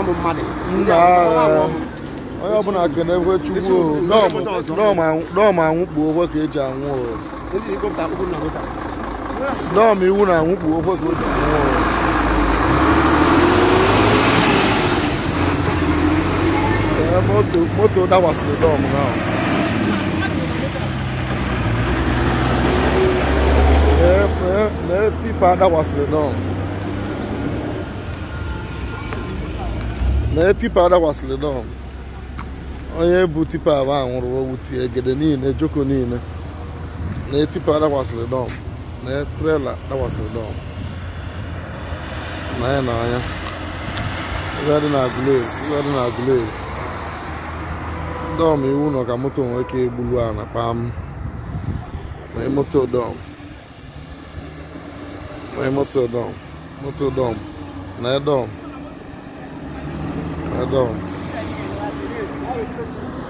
ụmụ mmadụ nna onye ọbụla kenekwe chukwu o. Dọọmụ- dọọmụ anwụ- dọọmụ anwụkpu okwe ka eji anwụ o ndị igbo pụta okwu na nweta dọọmụ iwu na anwụkpu okwe ka o ji anwụ o Ee, moto moto dakwasịrị dọọmụ ahụ Ee, ee, lee tipa dakwasịrị dọọmụ lee tipa dakwasịrị dọọmụ onye bu tipa abụ a nwụrụ owuti egede niile joko niile na tipa dakwasịrị dọọmụ na trela dakwasịrị dọọmụ na ya na anya ihe dị na agụleri ihe dị na agụleri dọọmụ iwu nọ ka moto nwee ike egbulu a na kpam na moto dọọmụ na moto dọọmụ moto dọọmụ na dọọmụ na dọọmụ